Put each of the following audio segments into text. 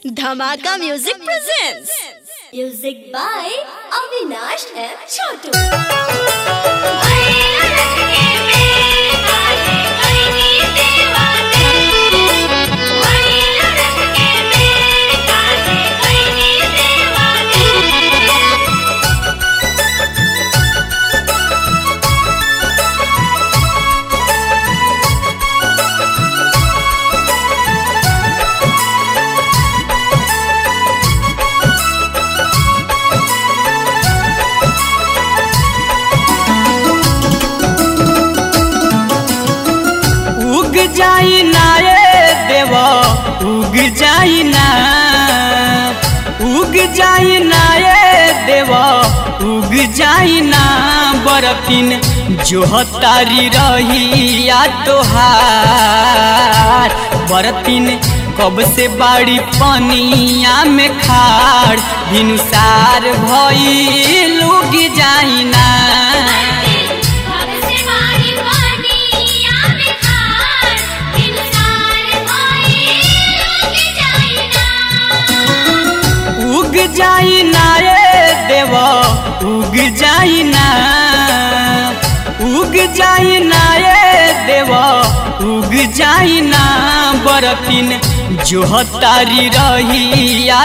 धमाका music presents music by Avinash M Chhotu उग जाई ना ए देव उग जाई ना उग जाई ना ए देव उग जाई ना बरतिन जो तारी रही या तोहार बरतिन कब से बाड़ी पनिया में खाड़ भिनुसार भई लुग जाई ना उग जाई ना ए देव उग जाई ना उग जाई ना ए देव उग जाई ना बरतिन जो तारी रही या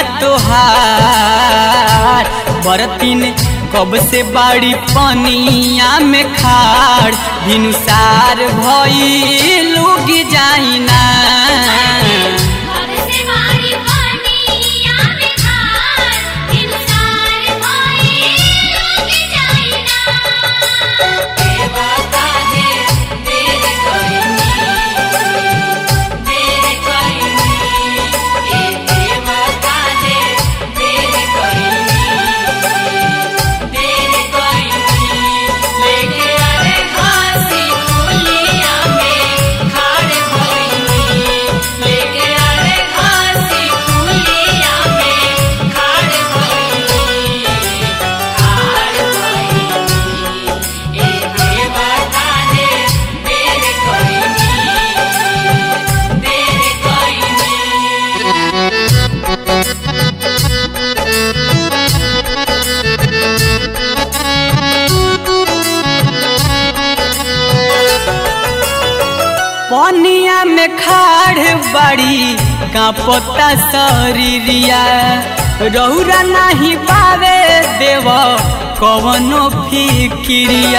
तोहार बरतिन कब से बाड़ी पनिया में खाड़ भिनुसार भई लुग जाई ना पनिया में खाड़ बाड़ी कांपता शरीरिया रौरा नहीं पावे देव कवनो फिक्रिया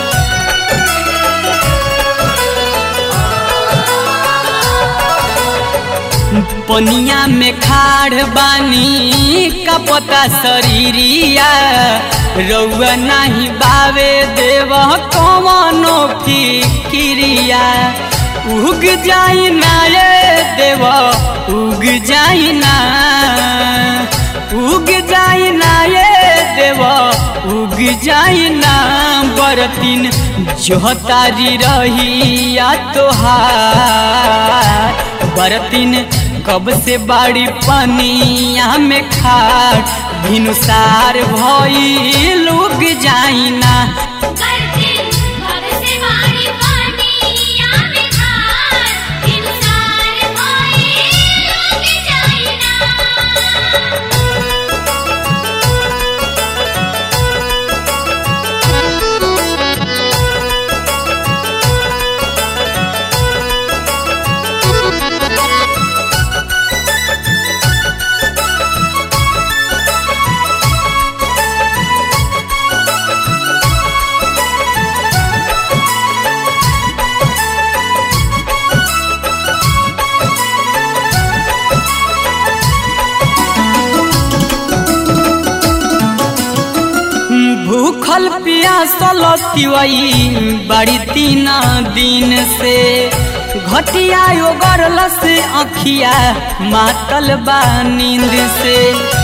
पनिया में खाड़ बानी कपता शरीरिया रौआ नहीं बावे देव कवनो फिक्रिया उग जाई ना ये देव उग जाई ना उग जाई ना ये देव उग जाई ना बरतिन जो तारी रही या तोहार बरतिन कब से बाड़ी पनिया में खाड़ भिनुसार भई लुग जाई ना भूखल पियासल तिवई बड़ी तीन दिन से घटिया योगरल से अखिया मातल बा नींद से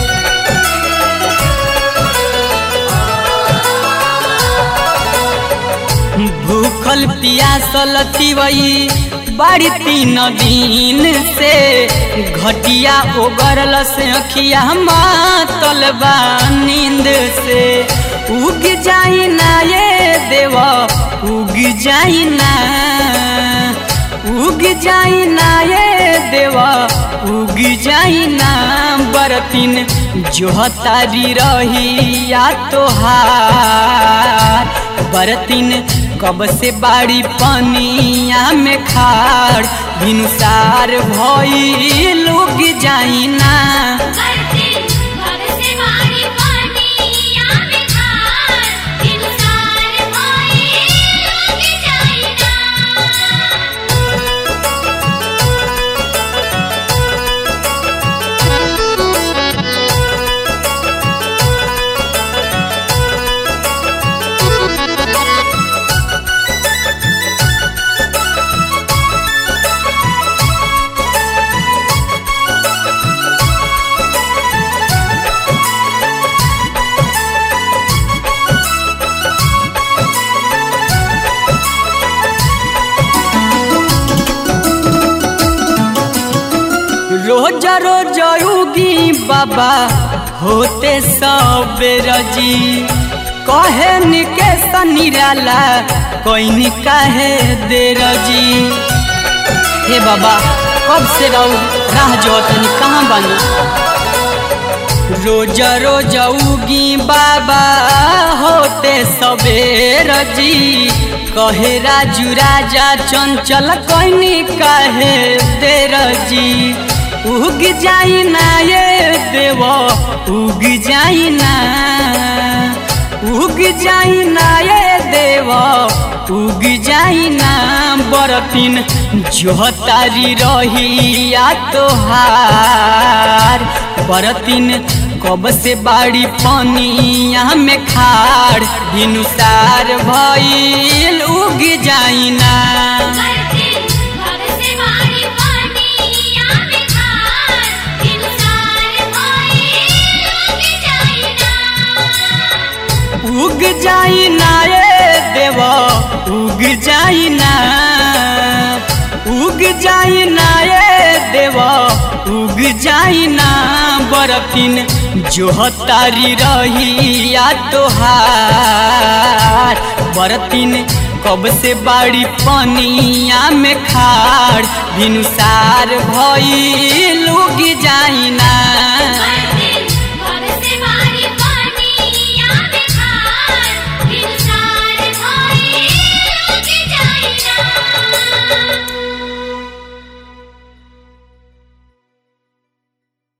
भूखल पियासल तिवई बड़ी तीन दिन से घटिया ओगरल से अखिया मातल बा नींद से उग जाई ना ये देव उग जाई ना उग जाई ना ये देवा उग जाई ना बरतिन जो तारी रही या तोहार बरतिन कब से बाड़ी पनिया में खाड़ भिनुसार भई लुग जाई ना करते भग से बारी पानी आमे खार इंसान होए लोग जाइना रोज रोज उगी बाबा होते सबेर जी कहे निके सनिराला कोई काहे देर जी हे बाबा कब से रहू राह जो तनी कहाँ बनी रोज रोज उगी बाबा होते सबेर जी कहे राजू राजा चंचल कोइनी कहे देर जी उग जाई ना ये देव उग जाई ना उग जाई ना ये देव उग जाई ना बरतिन जो तारी रही या तोहार बरतिन कब से बाड़ी पनिया में खाड़ भिनुसार भइल उग जाई ना करते भग से बारी पानी आमे खार इंसान होए लोग जाइना उग जाई ना ये देव उग जाई ना उग जाई ना ये देव उग जाई ना बरतिन जो तारी रही या तोहार बरतिन कब से बाड़ी पनिया में खाड़ भिनुसार भइल उग जाई ना करते